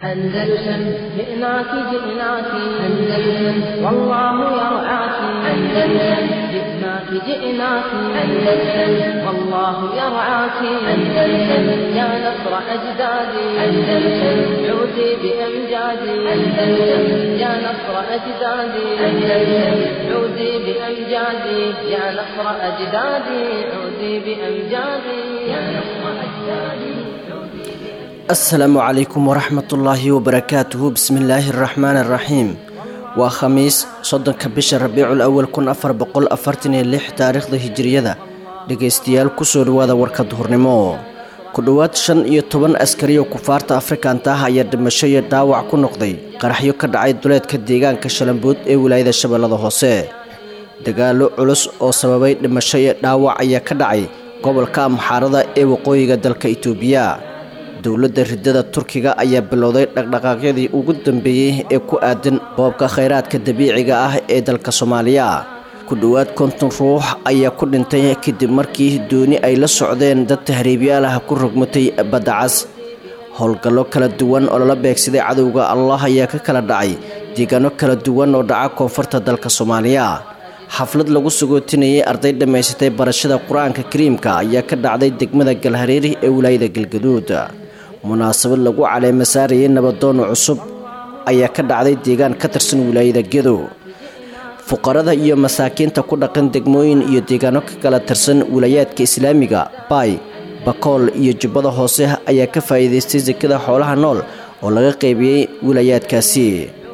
أندلسن جئناك جئناك أندلسن والله يرعاك أندلسن جئناك جئناك أندلسن والله يرعاك أندلسن يا نصر أجدادي أندلسن عودي بأمجادي أندلسن يا نصر أجدادي أندلسن عودي بأمجادي يا نصر أجدادي عودي بأمجادي يا نصر أجدادي asalaamu calaykum waraxmatullaahi wabarakaatuhu bismillaahi araxmaan araxiim waa khamiis soddonka bisha rabiicul awal kun afar boqol afartan iyo lix taariikhda hijiriyada dhegaystayaal kusoo dhawaada warka duhurnimo ku dhowaad shan iyo toban askari oo kufaarta afrikanta ah ayaa dhimasho iyo dhaawac ku noqday qaraxyo ka dhacay duleedka deegaanka shalambuud ee wilaayada shabeellada hoose dagaalo culus oo sababay dhimasho iyo dhaawac ayaa ka dhacay gobolka amxaarada ee waqooyiga dalka itoobiya dowladda ridada turkiga ayaa bilowday dhaqdhaqaaqyadii ugu dambeeyey ee ku aadan boobka khayraadka dabiiciga ah ee dalka soomaaliya ku dhowaad konton ruux ayaa ku dhintay kadib markii dooni ay la socdeen dad tahriibyaal ah ku rogmatay baddacas howlgallo kala duwan oo lala beegsaday cadowga allah ayaa ka kala dhacay deegaano kala duwan oo dhaca koonfurta dalka soomaaliya xaflad lagu sagootinayay arday dhammaysatay barashada qur-aanka kariimka ayaa ka dhacday degmada galhareeri ee wilaayada galgaduud munaasabad lagu caleema saarayay nabadoono cusub ayaa ka dhacday deegaan ka tirsan wilaayada gedo fuqarada iyo masaakiinta ku dhaqan degmooyin iyo deegaano ka kala tirsan wilaayaadka islaamiga baay bakool iyo jubbada hoose ayaa ka faa'iidaystay sekada xoolaha nool oo laga qaybiyey wilaayaadkaasi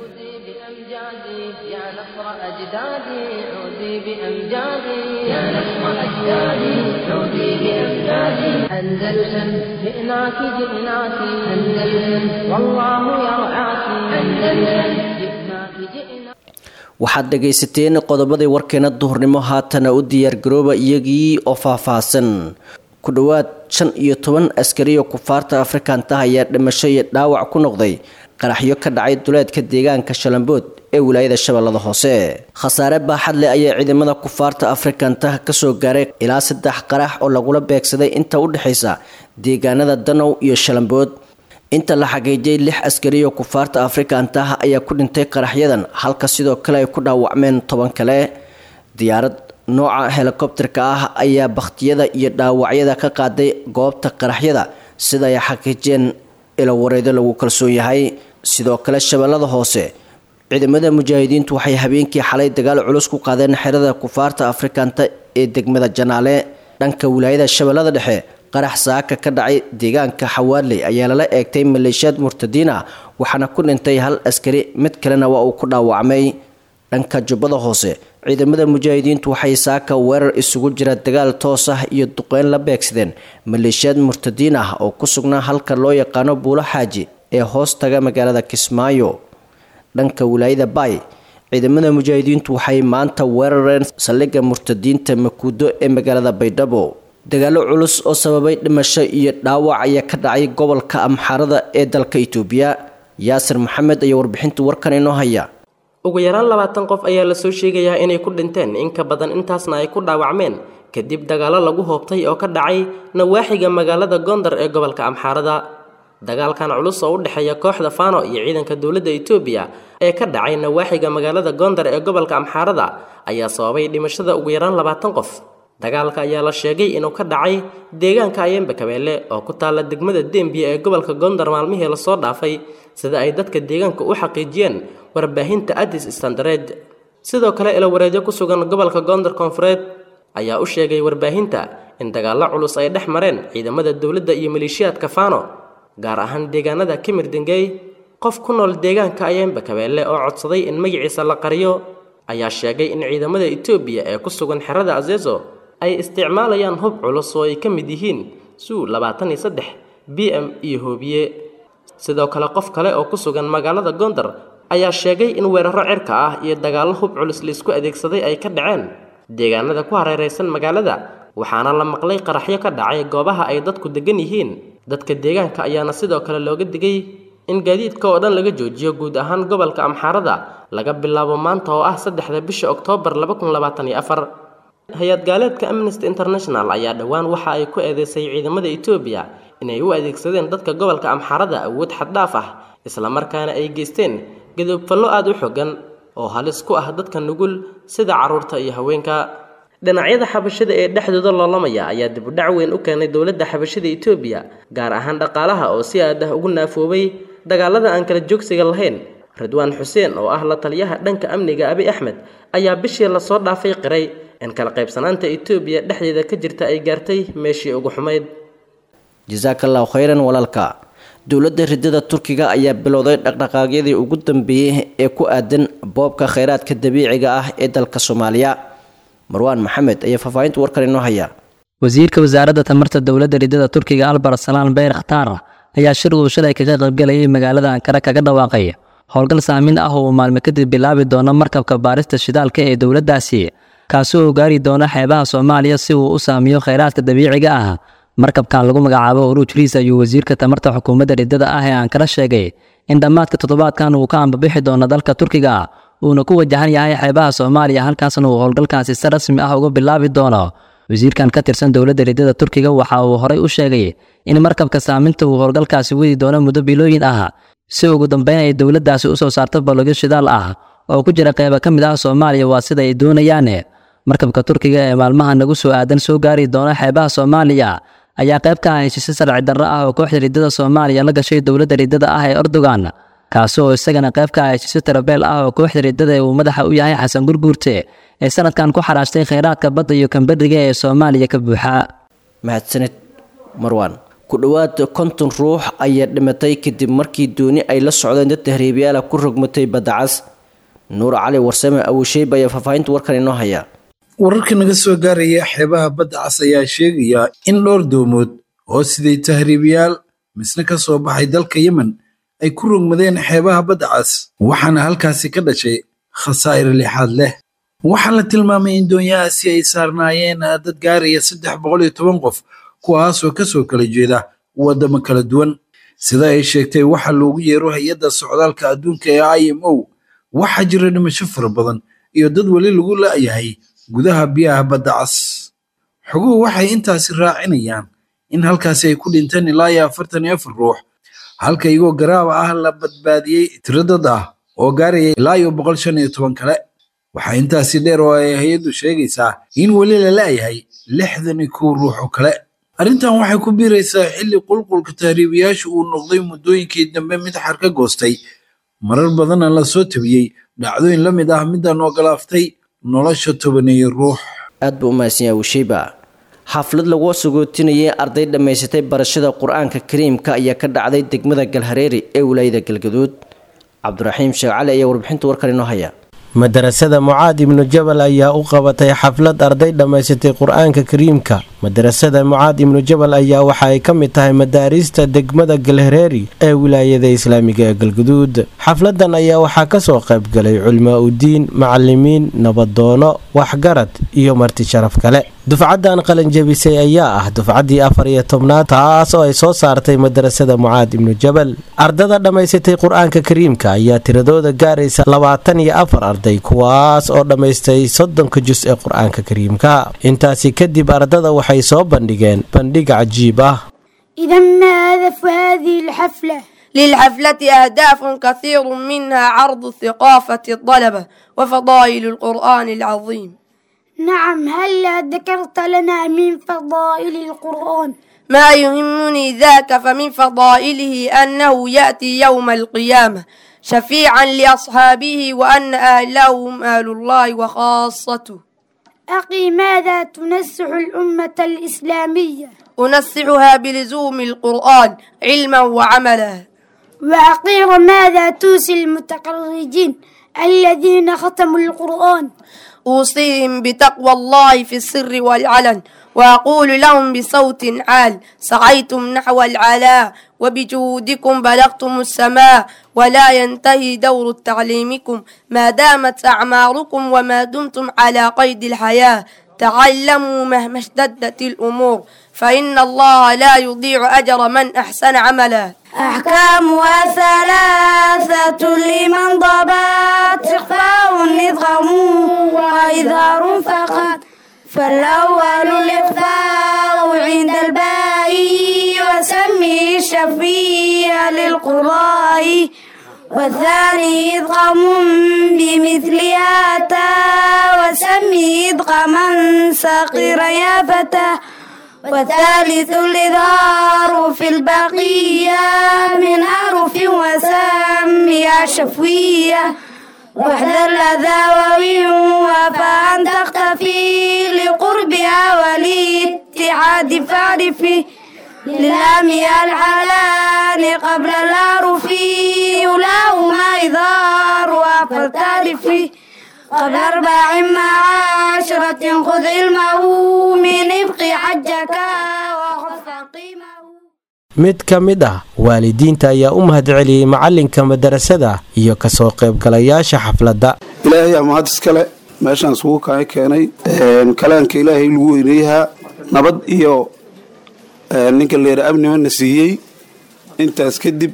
أندلسن جئناك جئناك أندلسن والله يرعاك أندلسن جئناك جئناك waxaad dhegaysateen qodobadii warkeena duhurnimo haatana u diyaargarooba iyagii oo faahfaahsan ku dhowaad shan iyo toban askari oo kufaarta afrikanta ayaa dhimasho iyo dhaawac ku noqday qaraxyo ka dhacay duleedka deegaanka shalambood ee wilaayada shabeellada hoose khasaare baaxad leh ayaa ciidamada kufaarta afrikanta kasoo gaaray ilaa saddex qarax oo lagula beegsaday inta u dhexaysa deegaanada danow iyo shalambood inta la xaqiijiyay lix askari oo kufaarta afrikanta ayaa ku dhintay qaraxyadan halka sidoo kale ay ku dhaawacmeen toban kale diyaarad nooca helikobterka ah ayaa bakhtiyada iyo dhaawacyada ka qaaday goobta qaraxyada sida ay xaqiijiyeen ilawareedo lagu kalsoon yahay sidoo kale shabeellada hoose ciidamada mujaahidiintu waxay habeenkii xalay dagaal culus ku qaadeen xerada kufaarta afrikanta ee degmada janaale dhanka wilaayada shabeellada dhexe qarax saaka ka dhacay deegaanka xawaadley ayaa lala eegtay maleeshiyaad murtadiin ah waxaana ku dhintay hal askari mid kalena waa uu ku dhaawacmay dhanka jubbada hoose ciidamada mujaahidiintu waxay saaka weerar isugu jira dagaal toos ah iyo duqeyn la beegsadeen maleeshiyaad murtadiin ah oo ku sugnaa halka loo yaqaano buulo xaaji ee hoos taga magaalada kismaayo dhanka wilaayada baay ciidamada mujaahidiintu waxay maanta weerareen saldhigga murtadiinta makuudo ee magaalada baydhabo dagaalo culus oo sababay dhimasho iyo dhaawac ayaa ka dhacay gobolka amxaarada ee dalka itoobiya yaasir maxamed ayaa warbixinta warkan inoo haya ugu yaraan labaatan qof ayaa lasoo sheegayaa inay ku dhinteen in ka badan intaasna ay ku dhaawacmeen kadib dagaallo lagu hoobtay oo ka dhacay nawaaxiga magaalada gondar ee gobolka amxaarada dagaalkan culus oo u dhexeeya kooxda fano iyo ciidanka dowladda itoobiya ee ka dhacay nawaaxiga magaalada gondar ee gobolka amxaarada ayaa sababay dhimashada ugu yaraan labaatan qof dagaalka ayaa la sheegay inuu ka dhacay deegaanka ayembe kabeelle oo ku taalla degmada dembiya ee gobolka gondar maalmihii lasoo dhaafay sida ay dadka deegaanka u xaqiijiyeen warbaahinta adis standared sidoo kale ilawareedyo ku sugan gobolka gondar koonfureed ayaa u sheegay warbaahinta in dagaallo culus ay dhex mareen ciidamada dowladda iyo maleeshiyaadka fano gaar ahaan deegaanada kimir dengey qof ku nool deegaanka ayembe kabeelle oo codsaday in magaciisa la qariyo ayaa sheegay in ciidamada etoobiya ee ku sugan xerada azezo ay isticmaalayaan hub culus oo ay ka mid yihiin suu labaatan iyo saddex b m iyo hoobiye sidoo kale qof kale oo ku sugan magaalada gondar ayaa sheegay in weeraro cirka ah iyo dagaallo hub culus laisku adeegsaday ay ka dhaceen deegaanada ku hareeraysan magaalada waxaana la maqlay qaraxyo ka dhacay goobaha ay dadku degan yihiin dadka deegaanka ayaana sidoo kale looga digay in gaadiidka oo dhan laga joojiyo guud ahaan gobolka amxaarada laga bilaabo maanta oo ah saddexda bisha oktoobar laba kun labaatan iyo afar hay-ad gaaleedka amnesty international ayaa dhowaan waxa ay ku eedeysay ciidamada etoobiya inay u adeegsadeen dadka gobolka amxaarada awood xaddhaaf ah islamarkaana ay geysteen gadoobfallo aada u xogan oo halis ku ah dadka nugul sida carruurta iyo haweenka dhinacyada xabashada ee dhexdooda loolamaya ayaa dibudhac weyn u keenay dowladda xabashada etoobiya gaar ahaan dhaqaalaha oo si aad ah ugu naafoobay dagaalada aan kala joogsiga lahayn ridwaan xuseen oo ah la taliyaha dhanka amniga abi axmed ayaa bishii lasoo dhaafay qiray in kala qaybsanaanta etoobiya dhexdeeda ka jirta ay gaartay meeshii ugu xumayd jasaakallahu khayran walaalka dowladda ridada turkiga ayaa bilowday dhaqdhaqaaqyadii ugu dambeeyey ee ku aadan boobka kheyraadka dabiiciga ah ee dalka soomaaliya marwaan maxamed ayaa faahfaahinta warkan inoo haya wasiirka wasaaradda tamarta dowladda ridada turkiga albar salaan beyr khataar ayaa shir uu shalay kaga qaybgalayay magaalada ankara kaga dhawaaqay howlgal saamin ah oo uu maalmo kadib bilaabi doono markabka baarista shidaalka ee dowladdaasi kaasi oo gaari doona xeebaha soomaaliya si uu u saamiyo kheyraadka dabiiciga ah markabkan lagu magacaabo uruuj riis ayuu wasiirka tamarta xukuumadda ridada ah ee ankara sheegay in dhammaadka toddobaadkan uu ka ambabixi doono dalka turkiga uuna ku wajahan yahay xeebaha soomaaliya halkaasna uu howlgalkaasi si rasmi ah uga bilaabi doono wasiirkan ka tirsan dowladda ridada turkiga waxa uu horay u sheegay in markabka saaminta uu howlgalkaasi wadi doono muddo bilooyin ah si ugu dambeyn ay dowladdaasi u soo saarto balogyo shidaal ah oo ku jira qeyba ka mid ah soomaaliya waa sida ay doonayaan markabka turkiga ee maalmaha nagu soo aadan soo gaari doona xeebaha soomaaliya ayaa qayb ka ah heshiisyo sharci darro ah oo kooxda ridada soomaaliya la gashay dowladda ridada ah ee erdogan kaasi oo isagana qayb ka ah heshiisyo tarabeel ah oo kooxda ridada ee uu madaxa u yahay xasan gurguurte ee sanadkan ku xaraashtay kheyraadka badda iyo kamberiga ee soomaaliya ka buuxa mahadsanid marwaan ku dhowaad konton ruux ayaa dhimatay kadib markii dooni ay la socdeen dad tahriibayaala ku rogmatay badda cas nuur cali warsame awisheyb ayaa faahfaahinta warkan inoo haya wararka naga soo gaaraya xeebaha badda cas ayaa sheegaya in dhowr doomood oo siday tahriibayaal misna ka soo baxay dalka yemen ay ku rogmadeen xeebaha badda cas waxaana halkaasi ka dhashay khasaa'ir lixaad leh waxaa la tilmaamay in doonyahaasi ay saarnaayeen dad gaaraya saddex boqol iyo toban qof kuwaasoo ka soo kala jeeda waddamo kala duwan sida ay sheegtay waxa loogu yeero hay-adda socdaalka adduunka ee i m o waxaa jira dhimasho fara badan iyo dad weli lagu la'yahay gudaha biyaha badda cas xoguhu waxay intaasi raacinayaan in halkaasi ay ku dhinteen ilaa iyo afartan iyo afar ruux halka iyagoo garaaba ah la badbaadiyey tiro dad ah oo gaaraya ilaa iyo boqol shan iyo toban kale waxaa intaasi dheer oo ay hay-addu sheegaysaa in weli la la'yahay lixdan iyo kow ruux oo kale arrintan waxay ku biiraysaa xilli qulqulka tahriibayaashu uu noqday muddooyinkii dambe mid xar ka goostay marar badanna la soo tabiyey dhacdooyin la mid ah midaan ogolaaftay nolosha tobaneeye ruux aad buu u mahadsan yahay wisheyba xaflad lagu sagootinayay arday dhammaysatay barashada qur-aanka kariimka ayaa ka dhacday degmada galhareeri ee wilaayada galgaduud cabdiraxiim sheekh cali ayaa warbixinta warkan inoo haya madarasada mucaad ibnu jabal ayaa u qabatay xaflad arday dhammaysatay qur-aanka kariimka madarasada mucaad ibnu jabal ayaa waxa ay ka mid tahay madaariista degmada galhareeri ee wilaayada islaamiga ee galguduud xafladan ayaa waxaa kasoo qaybgalay culmaa udiin macalimiin nabadoono waxgarad iyo marti sharaf kale dufcaddan qalanjabisay ayaa ah dufcaddii afar iyo tobnaad taas oo ay soo saartay madarasada mucaad ibnu jabal ardada dhammaysatay qur-aanka kariimka ayaa tiradooda gaaraysa labaatan iyo afar arday kuwaas oo dhammaystay soddonka jus ee qur-aanka kariimka intaasi kadib ardada waxay soo bandhigeen bandhig cajiib ah إذا ما هدف هذه الحفلة؟ للحفلة أهداف كثير منها عرض ثقافة الطلبة وفضائل القرآن العظيم نعم هلا ذكرت لنا من فضائل القرآن ما يهمني ذاك فمن فضائله أنه يأتي يوم القيامة شفيعا لأصحابه وأن أهله هم أهل الله وخاصته أخي ماذا تنسح الأمة الإسلامية؟ أنصحها بلزوم القرآن علما وعملا وأخيرا ماذا توصي المتخرجين الذين ختموا القرآن؟ أوصيهم بتقوى الله في السر والعلن وأقول لهم بصوت عال سعيتم نحو العلاء وبجهودكم بلغتم السماء ولا ينتهي دور تعليمكم ما دامت أعماركم وما دمتم على قيد الحياة تعلموا مهما اشتدت الأمور فإن الله لا يضيع أجر من أحسن عملا أحكامها ثلاثة لمن ضبط إخفاء إدغام وإظهار فقط فالأول الإخفاء عند الباء وسمي الشفيع للقضاء والثاني إدغام بمثلها تا وسمي إدغاما صغيرا يا فتى والثالث الإظهار في البقية من أحرف وسميها شفوية واحذر الأذى وفأن تختفي لقربها والاتحاد فاعرفي للام الحلال قبل الأعرف يلاهما إظهار فلتعرفي قبل أربع مع عشرة خذ علمه من ابق حجك وخذ قيمه mid ka mid ah waalidiinta ayaa u mahadceliyey macalinka madarasada iyo kasoo qaybgalayaasha xafladda ilaahay aa mahad iskale meeshaan isugu kaa keenay kalaanka ilaahay lagu weyneeyahaa nabad iyo ninka leera amnimana siiyey intaas kadib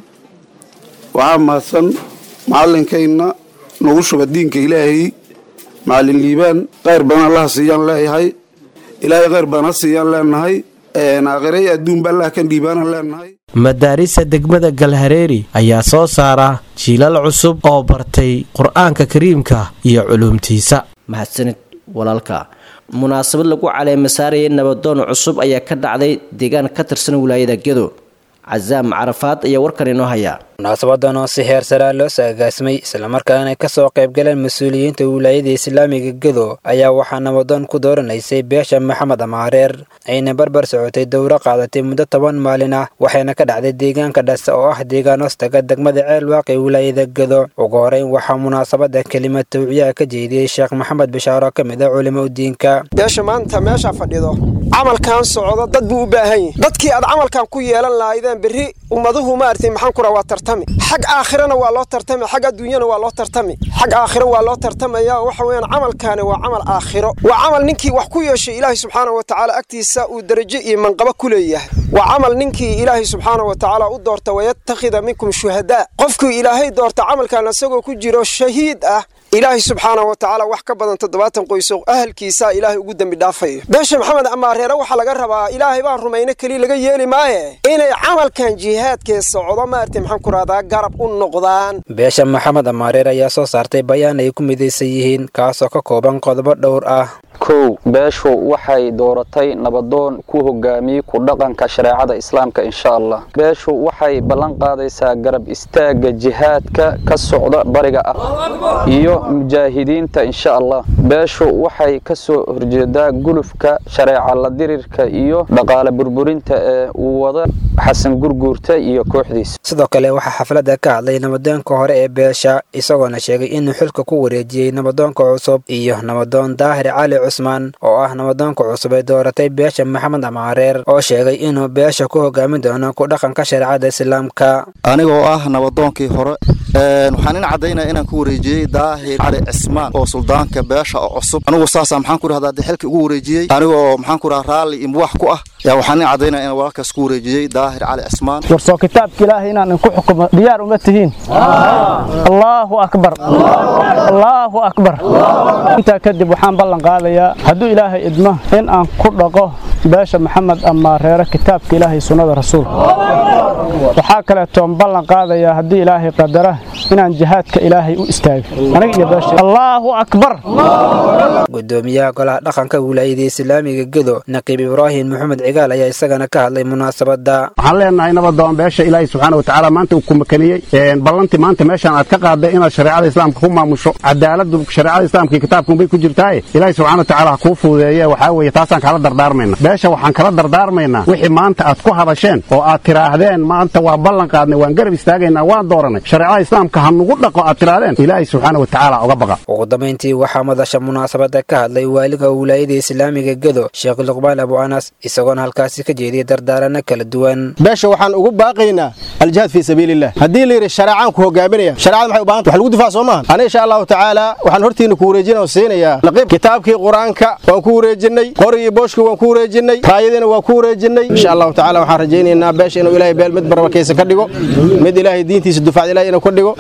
waxaa mahadsan macalinkayna nagu shuba diinka ilaahay macalin liibaan kheyr badan allaha siiyaan leeyahay ilaahay kheyr badan ha siiyaan leenahay aakhirey adduunba allah kan dhiibaanaan leenahay madaarisa degmada galhareeri ayaa soo saara jiilal cusub oo bartay qur-aanka kariimka iyo culuumtiisa mahadsanid walaalka munaasabad lagu caleema saarayay nabadoon cusub ayaa ka dhacday deegaan ka tirsan wilaayada gedo casaam carafaad ayaa warkan inoo hayaa munaasabadan oo si heer saraa loo saagaasmay islamarkaana ka soo qaybgaleen mas-uuliyiinta wilaayada islaamiga gedo ayaa waxaa nabadoon ku dooranaysay beesha maxamed amaareer ayna barbar socotay dowro qaadatay muddo toban maalin ah waxayna ka dhacday deegaanka dhase oo ah deegaan hoostaga degmada ceel waaqi wilaayada gedo ugu horeyn waxaa munaasabada kelimad tawciyaha ka jeediyey sheekh maxamed bishaaro ka mid ah culimo udiinka beesha maanta meesha fadhido camalkan socdo dad buu u baahan yahi dadkii aad camalkan ku yeelan lahaydeen berri ummaduhu maartay maxaan kura waa tartami xag aakhirana waa loo tartami xag adduunyana waa loo tartami xag aakhiro waa loo tartamaya waxa weeyaan camalkaani waa camal aakhiro waa camal ninkii wax ku yeeshay ilaahay subxaana wa tacaala agtiisa uu darajo iyo manqabo ku leeyahay waa camal ninkii ilaahay subxaana wa tacaala u doorta wayattakhida minkum shuhadaa qofkuu ilaahay doorta camalkan isagoo ku jiro shahiid ah ilaahay subxaana wa tacaala wax ka badan toddobaatan qoyso ahalkiisa ilaahay ugu dembi dhaafayo beesha maxamed amaareere waxaa laga rabaa ilaahay baan rumayno keliya laga yeeli maaye inay camalkan jihaadkee socdo maartay maxaan ku rahdaa garab u noqdaan beesha maxamed amaareer ayaa soo saartay bayaan ay ku midaysan yihiin kaasoo ka kooban qodobo dhowr ah kow beeshu waxay dooratay nabadoon ku hogaamiyey ku dhaqanka shareecada islaamka insha allah beeshu waxay ballan qaadaysaa garab istaagga jihaadka ka socda bariga ah iyo mujaahidiinta insha allah beeshu waxay ka soo horjeedaa gulufka shareeca la dirirka iyo dhaqaale burburinta ee uu wada xasan gurguurta iyo kooxdiisa sidoo kale waxaa xafladda ka hadlay nabadoonka hore ee beesha isagoona sheegay inuu xilka ku wareejiyey nabadoonka cusub iyo nabadoon daahir cali cusmaan oo ah nabadoonka cusub ee dooratay beesha maxamed amaareer oo sheegay inuu beesha ku hogaamin doono ku dhaqanka shareecada islaamka anigoo ah nabadoonkii hore waxaan in caddaynaya inaan ku wareejiyey daahir cali cismaan oo suldaanka beesha oo cusub anigu saasa maxaan ku rahdaa xilka ugu wareejiyey anigoo maxaan ku rahaa raalli iyo muwax ku ah yaa waxaan in caddaynaya inaan walaalkaas ku wareejiyey daahir cali cismaan warsoo kitaabka ilaahay inaan inku xukumo diyaar uma tihiin allaahu akbar allaahu akbar intaa kadib waxaan ballan qaadayaa hadduu ilaahay idmo in aan ku dhaqo beesha maxamed amaareere kitaabka ilaahay sunnada rasuulka waxaa kaleetoon ballan qaadayaa haddii ilaahay qadara inaan jihaadka ilaahay u istaago aniga iyo beesha allaahu akbar gudoomiyaha golaha dhaqanka wilaayada islaamiga gedo naqiib ibraahim maxamed cigaal ayaa isagana ka hadlay munaasabada waxaan leenahay nabadoon beesha ilaahay subxaana watacaala maanta uu ku makaniyey ballantii maanta meeshaan aad ka qaaday inaad shareecada islaamka ku maamusho cadaaladu shareecada islaamka iyo kitaabkunbay ku jirtaaye ilaahay subxana watacaala ha kuu fududeeye waxaa weeye taasaan kala dardaarmayna beesha waxaan kala dardaarmaynaa wixii maanta aad ku hadasheen oo aad tiraahdeen maanta waa ballan qaadnay waan garab istaagaynaa waan dooranay shareecada islaamka ha nugu dhaqo aad tiraahdeen ilaahay subxaana watacaala uga baqa ugu dambayntii waxaa madasha munaasabada ka hadlay waaliga wilaayada islaamiga gedo sheekh luqmaan abu anas isagoona halkaasi ka jeediyay dardaarano kala duwan beesha waxaan ugu baaqaynaa aljihaad fii sabiililah haddii la yidhi shareecaan ku hogaaminaya shareecada maxay u baahanta wax lagu difaac soo maaha ana insha allahu tacaala waxaan hortiina ku wareejina oo siinayaa laqiib kitaabkii qur-aanka waan ku wareejinnay qorigii booshkii waan ku wareejinnay raayadiina waan ku wareejinnay insha allahu tacaala waxaan rajaynaynaa beesha inuu ilaahay beel mid barbarkaysa ka dhigo mid ilaahay diintiisa dufacda ilahay inuu ka dhigo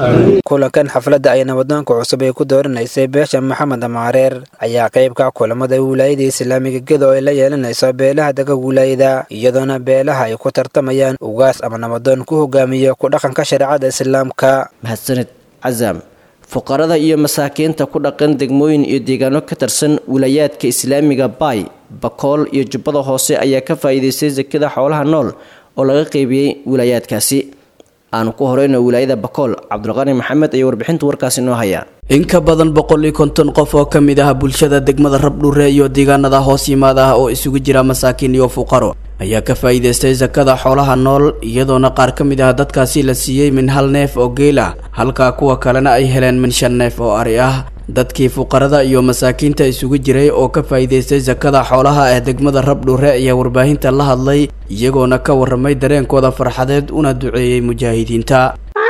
kulankan xafladda ay nabadoonka cusub ay ku dooranaysay beesha maxamed amaareer ayaa qaybka kulamada wilaayada islaamiga gedo ay la yeelanayso beelaha daga wilaayada iyadoona beelaha ay ku tartamayaan ugaas ama nabadoon ku hogaamiya ku dhaqanka shareecada islaamka mahadsanid casaam fuqarada iyo masaakiinta ku dhaqan degmooyin iyo deegaano ka tirsan wilaayaadka islaamiga baay bakool iyo jubbada hoose ayaa ka faa'iidaystay sakada xoolaha nool oo laga qeybiyey wilaayaadkaasi aanu ku horeyno wilaayada bakool cabdulqani maxamed ayaa warbixinta warkaasi noo haya in ka badan boqol iyo konton qof oo ka mid ah bulshada degmada rabdhure iyo deegaanada hoos yimaada ah oo isugu jira masaakiin iyo fuqaro ayaa ka faa'iidaystay sakada xoolaha nool iyadoona qaar ka mid ah dadkaasi la siiyey min hal neef oo geel ah halka kuwa kalena ay heleen min shan neef oo ari ah dadkii fuqarada iyo masaakiinta isugu jiray oo ka faa'iidaystay sakada xoolaha ee degmada rabdhure ayaa warbaahinta la hadlay iyagoona ka warramay dareenkooda farxadeed una duceeyey mujaahidiinta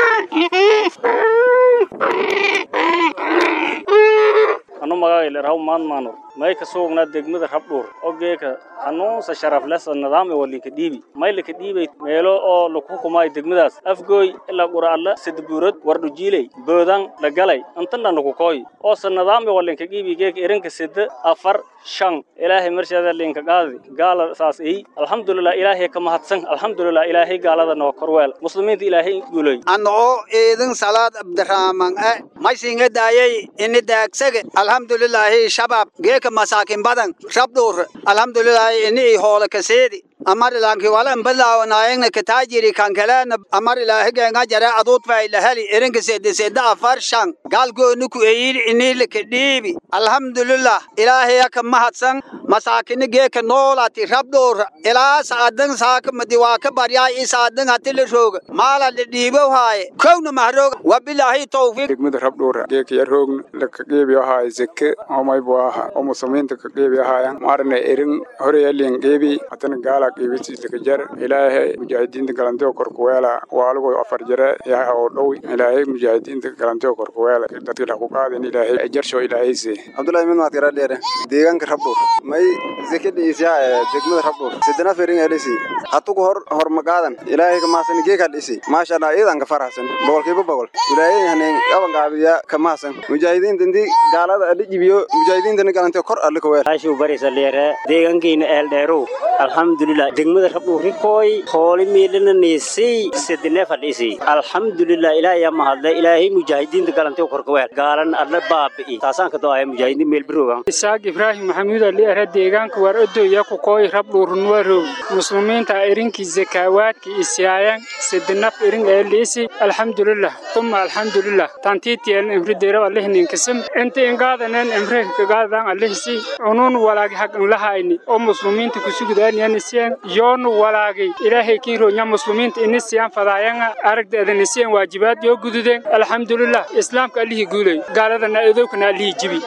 anu magaaylerahaw maadmaanur may ka suugnaa degmada rabdhuur ogeeka hanuunsa sharaflesa nidaam e walinka dhiibi may laka dhiibay meelo oo laku hukumaayo degmadaas afgooy ilaa qura'alla sadabuurad wardhujiiley boodan lagalay intanna laku kooy oosa nidaam e walinka dhiibi geeka erinka sida afar shan ilaahay marshaada linka qaadi gaala saas ey alxamdulilah ilaahay ka mahadsan alxamdulilah ilaahay gaalada noo korweel muslimiinta ilaahay guulay anoo eedin salaad abdirahman e maysinga daayay ini daagsage alxamdulilaahi shabaab geeka masaakin badan rabdhuur alxamdulilaahi ini hoole kaseedi amar ilaanki walan balaawanayengna kataajiri kankaleena amar ilaahigenga jare aduudfay laheli erinka sede sede afar shan gaalgooni ku eyiri inilika dhiibi alxamdulilah ilaahaya ka mahadsan masaakini geeka noolati rabdhuur ilaa saadan saaka madiwaaka baryaa i saadan hatila rooga maala la dhiibow haaye kowna mahrooga wabilaahi tawfiiq degmada rabdhuura geeka yaroogna laka geebi ahaaye zeke omaybu aha oo muslimiinta ka geebi ahaayan maarne erin horeyalin geebi hatana gaala qiibisiislakajar ilaahay mujaahidiinta galanteo korkuweela waalugo afar jare yaha oo dhow ilaahay mujaahidiinta galanteo korkuweela dadka la ku qaadin ilaahay jarsho ilaahayse abdullahi min maad garadheere deegaanka rabdhuur may zeke dhiisyaa degmada rabdhuur sidana fering elisi hatugu hor hor magaadan ilaahay ka mahadsan geeka dhisi maasha allah iidan ka faraxsan boqolkiiba boqol ilaahay haneen qaban qaabiya ka mahadsan mujaahidiinta intii gaalada adhi jibiyo mujaahidiintana galanteo kor alle ka weel ashuu barisa leere deegaankiina eeldheerow alxamdulilah degmada rabdhuurikooy hooli miilina niisay sedine fadhisi alxamdulilah ilaahay mahadle ilaahay mujaahidiinta galanteo korkaweel gaalan adla baabi'i taasaan ka doaya mujaahidiin meel biroogan isaaq ibraahim maxamuud ali are deegaanka war odoya kukooy rabdhuurnuwarow muslimiinta irinkii zakaawaadka isiyaayan sedinaf irin eelisi alxamdulilah tuma alxamdulilah tantiitiyeeln imrideeraw alihninkasam inta ingaadanen imreka kagaadan alihisi unun walaagi hag inlahayni oo muslimiinta kusugudaaniyanisiyan yoonu walaagay ilaahay kiironya muslimiinta inisiyan fadaayanga aragdeedanisiyan waajibaad yoo gududeen alxamdulilah islaamka allihii guulay gaaladana edowkana allihii jibi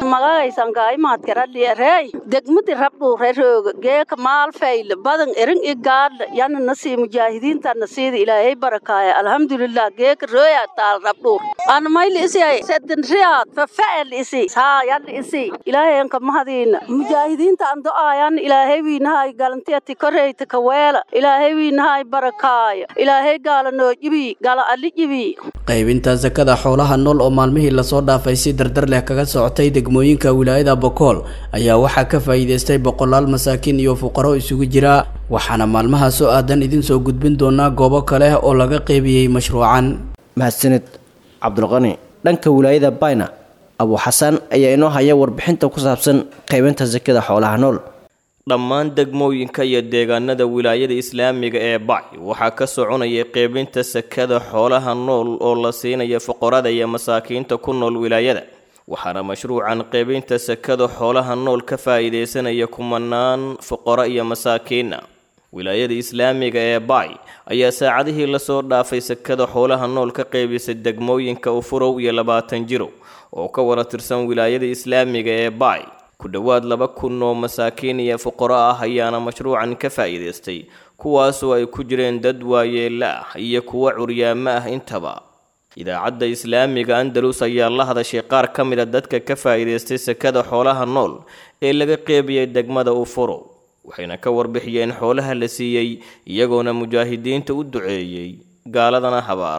magagaysangaaimaadkaraliarey degmadi rabdhuurerooga geeka maalfayl badan erin i gaadla yana nasii mujaahidiinta nasiida ilaahay barakaaya alxamdulilah geeka rooya taal rabdhuur anamayli isiyay sedin riyaad fafa'el isi haa yadli isi ilaahayanka mahadiina mujaahidiinta ando aayan ilaahay wiinahay galantiyati koreyta kaweela ilaahay wiinahay barakaaya ilaahay gaala noo jibi gala ali jibi qaybinta sakada xoolaha nool oo maalmihii lasoo dhaafay si dardar leh kaga socotay degmooyinka wilaayada bokool ayaa waxaa ka faa'iidaystay boqolaal masaakiin iyo fuqaro isugu jira waxaana maalmaha soo aadan idin soo gudbin doonaa goobo kale oo laga qaybiyey mashruucan mahadsanid cabdulqani dhanka wilaayada bayna abu xasan ayaa inoo haya warbixinta ku saabsan qaybinta sakada xoolaha nool dhammaan degmooyinka iyo deegaanada wilaayada islaamiga ee bac waxaa ka soconaya qeybinta sakada xoolaha nool oo la siinaya fuqarada iyo masaakiinta ku nool wilaayada waxaana mashruucan qeybinta sakada xoolaha nool ka faa'iidaysanaya kumanaan fuqaro iyo masaakiina wilaayada islaamiga ee bac ayaa saacadihii lasoo dhaafay sakada xoolaha nool ka qeybisay degmooyinka ufurow iyo labaatan jiro oo ka wada tirsan wilaayada islaamiga ee bac ku dhowaad laba kun oo masaakiin iyo fuqaro ah ayaana mashruucan ka faa'iidaystay kuwaasoo ay ku jireen dad waayeela ah iyo kuwo curyaamo ah intaba idaacadda islaamiga andalus ayaa la hadashay qaar ka mid a dadka ka faa'iidaystay sakada xoolaha nool ee laga qeybiyey degmada ufurow waxayna ka warbixiyeen xoolaha la siiyey iyagoona mujaahidiinta u duceeyey gaaladana habaaray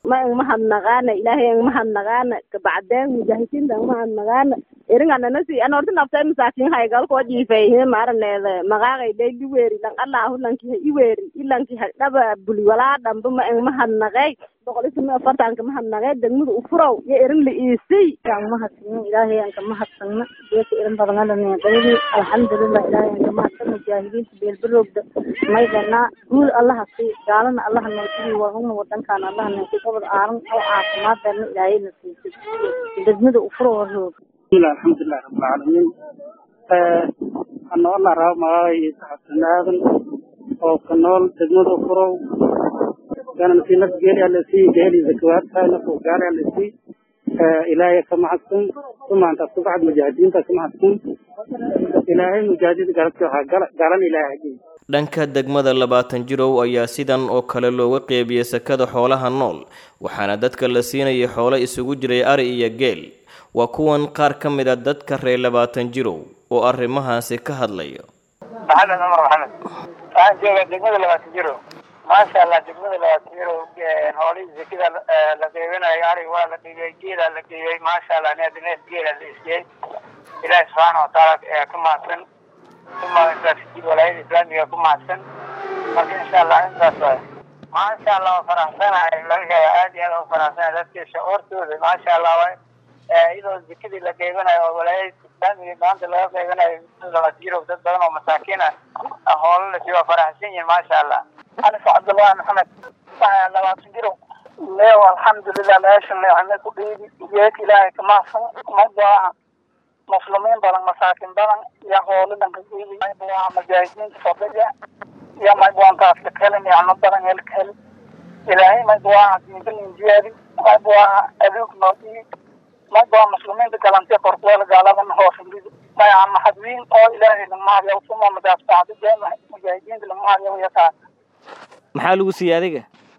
ma ang mahadnaqaana ilaahay ang mahadnaqaana kabacdeen mujaahidiinta ang mahadnaqaana eringananasi ana horta naftay masaakin haygalkoo jiifay maaraneeda maqaaqay day liweeri lan allahu lanki ha iweeri ilanki ha dhaba buli walaa dhamba ma ang mahadnaqay boqol ismi afartanka mahadnaqay degmada ufurow iyo erin la iisay aan mahadsanno ilaahay aan ka mahadsanno beeka irin badangalana qaybi alxamdulilah ilaahay aan ka mahadsan mujaahidiinta beelbarogda maydanaa guul allaha sii gaalana allaha noosii warhuna wadankaana allaha noosii gobol aaran oo caafimaadana ilaahayna siisay degmada ufurow roog alxamdulilah rabbilcaalamiin anool rabo magacay xasan aadan oo ka nool degmada ufurow ganansi nafgeeli alasi geeli zakawaadka nafuu gaali alasi ilaahay ka mahadsan sumaanta subaxd mujaahidiinta ka mahadsan ilaahay mujaahidiinta garabti waxaa galan ilaahay hajiy dhanka degmada labaatan jirow ayaa sidan oo kale looga qeybiyey sakada xoolaha nool waxaana dadka la siinayay xoolo isugu jiray ari iyo geel waa kuwan qaar ka mid a dadka reer labaatan jirow oo arrimahaasi ka hadlaya maxamed cumar maxamed waxaan joogaa degmada labaatan jirow maasha allah degmada labaatan jirow hoolihii zekida la qeybinayo arig waa la qeybiyey geela la qeybiyey maasha allah neef neef geela la isiyey ilaahi subxaana watacaala ka mahadsan uma intaas walaayada islaamiga ku mahadsan marka insha allah intaas waay maasha allah waa faraxsanahay laga aad iyo aad u faraxsanahay dadka shacuurtooda maasha allah waay iyadoo zekadii la qeybanayo oo walaayada islaamiga maanta laga qeybanayo labaatan jirow dad badan oo masaakiin ah hoolo lasi waa faraxsan yihin maasha allah anis cabdullahi maxamed labaatan jirow leew alxamdulilah meeshan leexna ku dhiibi geek ilaahay ka mahadsan magaaca muslimiin badan masaakin badan iyo hoolo dhanka dhiibi magaaca mujaahidiinta fadhiga iyo magwaantaas ka helin nicmo badan helka helin ilaahay magaaca diinkalin jiyaadi magaaca aduug noo dhiibi magaaca muslimiinta galantay qorkuweel gaaladan hoos dhigi magaca maxadwiin oo ilaahay lagmahadyaw suma madaaftaacda jaamac mujaahidiinta lagmahadyaw yataa maxaa lagu siiyey adiga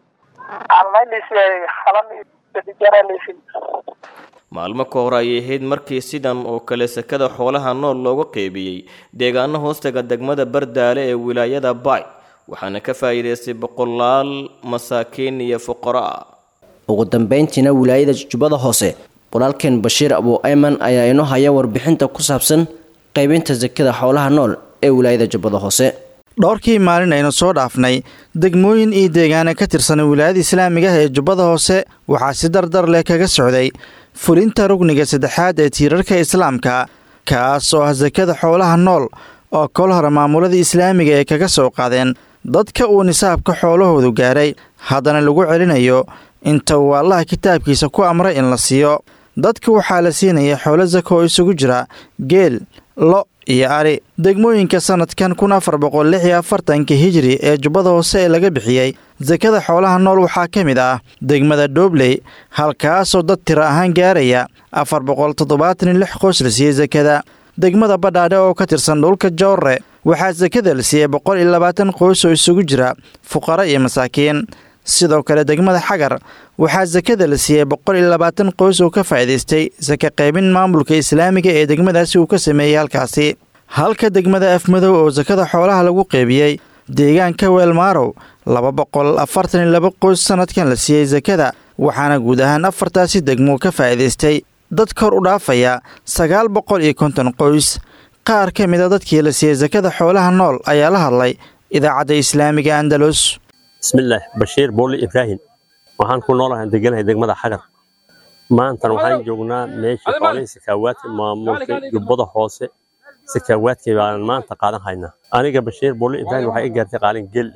maalmo ka hor ayay ahayd markii sidan oo kale sakada xoolaha nool looga qeybiyey deegaano hoostaga degmada bardaale ee wilaayada baay waxaana ka faa'iidaystay boqolaal masaakiin iyo fuqaro ah ugu dambeyntiina wilaayada jubbada hoose walaalkeen bashiir abu ayman ayaa inoo haya warbixinta ku saabsan qaybinta sakada xoolaha nool ee wilaayada jubbada hoose dhowrkii maalin aynu soo dhaafnay degmooyin iyo deegaana ka tirsan wilaayada islaamiga ah ee jubbada hoose waxaa si dardar leh kaga socday fulinta rugniga saddexaad ee tiirarka islaamka kaas oo ah sakada xoolaha nool oo kol hore maamulada islaamiga ay kaga soo qaadeen dadka uu nisaabka xoolahoodu gaaray haddana lagu celinayo inta uu allaha kitaabkiisa ku amray in la siiyo dadka waxaa la siinaya xoolo sako oo isugu jira geel lo iyo ari degmooyinka sanadkan kun afar boqol lix iyo afartanka hijri ee jubbada hoose ee laga bixiyey sakada xoolaha nool waxaa ka mid ah degmada doobley halkaasoo dad tiro ahaan gaaraya afar boqol toddobaatan iyo lix qoys la siiyey sakada degmada badhaadhe oo ka tirsan dhulka jowre waxaa sakada la siiyey boqol iyo labaatan qoys oo isugu jira fuqaro iyo masaakiin sidoo kale degmada xagar waxaa sakada la siiyey boqol iyo labaatan qoys oo ka faa'iidaystay saka qaybin maamulka islaamiga ee degmadaasi uu ka sameeyey halkaasi halka degmada afmadow oo sakada xoolaha lagu qeybiyey deegaanka weelmaarow laba boqol afartan iyo laba qoys sanadkan la siiyey sakada waxaana guud ahaan afartaasi degmo ka faa'iidaystay dad kor u dhaafaya sagaal boqol iyo konton qoys qaar ka mid a dadkii la siiyey sakada xoolaha nool ayaa la hadlay idaacadda islaamiga andalus bismillaah bashiir booli ibraahim waxaan ku noolahay deganahay degmada xagar maantana waxaan joognaa meeshii xoolihii sakaawaadka maamulka jubbada hoose sakaawaadkii baan maanta qaadan haynaa aniga bashiir booli ibraahim waxaa i gaartay qaalin gel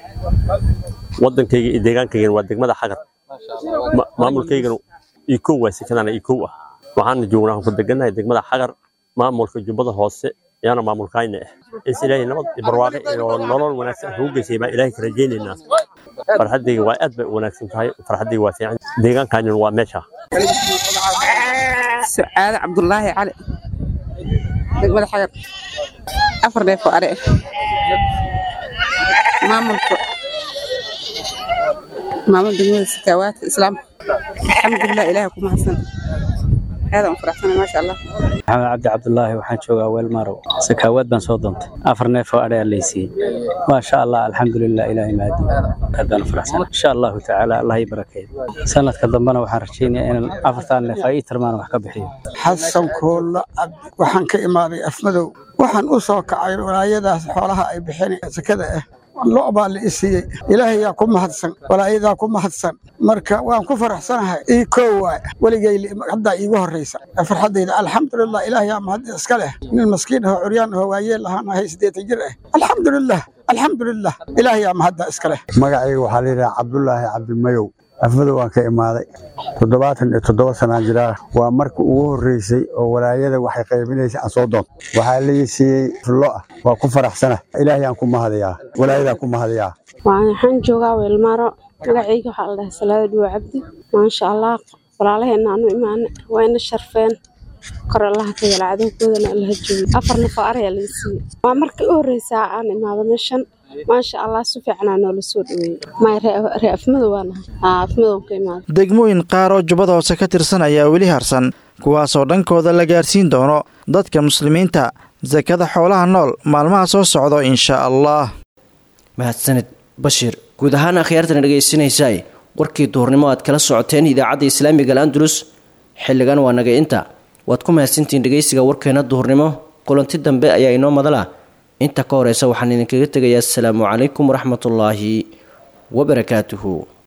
wadankayga iyo deegaankaygana waa degmada xagar maamulkaygana ikow waa sekadana ikow ah waxaana joognaa waxaan ku deganahay degmada xagar maamulka jubbada hoose yaana maamulkayna ah is ilaahay nabad iyo barwaaqe iyo nolol wanaagsan ugu geysay baan ilaahay ka rajaynaynaa farxaddayga waa aad bay u wanaagsan tahay farxaddayga waa fiican deegaankaanina waa meesha sucaade cabdulaahi cali degmada xagar afar neef oo are maamulka maamul degmada sakaawaadka islaamka alxamdulilah ilaahay ku mahadsan aadaan u faraxsana maasha allah maxamed cabdi cabdulaahi waxaan joogaa weelmarow sakaawaad baan soo doontay afar neef oo adhe laysiiyey ما شاء الله الحمد لله إلهي مهدي هذا فرحسن إن شاء الله تعالى الله يبارك سنة كدنبنا waxaan rajeynayaa inaan afartan neef ay tarmaan wax ka bixiyo xasan koolla cabdi waxaan ka imaaday afmadow waxaan u soo kacay walaayadaas xoolaha ay bixin sakada ah lo' baa la i siiyey ilaahayaa ku mahadsan walaayadaa ku mahadsan marka waan ku faraxsanahay ii koo waay weligay haddaa iigu horraysa farxaddayda alxamdulilah ilaahayaa mahad iska leh nin maskiin ahoo curyaan ahoo waayeel ahaan ahay siddeetan jir ah alxamdulilah alxamdulilah ilaahayaa mahadda iska leh magacayga waxaa la yidhaha cabdulaahi cabdimayow afmadow waan ka imaaday toddobaatan iyo toddoba sanaan jiraa waa markii ugu horreysay oo walaayada waxay qaybinaysa aan soo doonto waxaa lii siiyey lo ah waa ku faraxsana ilaahayaan ku mahadayaa walaayadaa ku mahadayaa waxaan joogaa weelmaro magacayga waxaa la dhahay salaada dhuwa cabdi maasha allah walaalaheenna aanu imaana waa ina sharfeen kor allaha ka yala cadowgoodana allaha joogi afar nafoo arayaa laga siiyey waa markii u horreysaa aan imaado meeshan maasha allah si fiicanaa noola soo dhaweeyey maya ree afmadow waa nahay haa afmadow ka imaada degmooyin qaar oo jubbada hoose ka tirsan ayaa weli harsan kuwaasoo dhankooda la gaarsiin doono dadka muslimiinta sakada xoolaha nool maalmaha soo socdo insha allah mahadsanid bashiir guud ahaan akhyaartana dhegaysanaysaay warkii duhurnimo aad kala socoteen idaacadda islaamiga al'andalus xilligan waa naga inta waad ku mahadsantihiin dhegaysiga warkeena duhurnimo kulanti dambe ayaa inoo madala inta ka horeysa waxaan idinkaga tegayaa asalaamu calaykum waraxmatullaahi wabarakaatuhu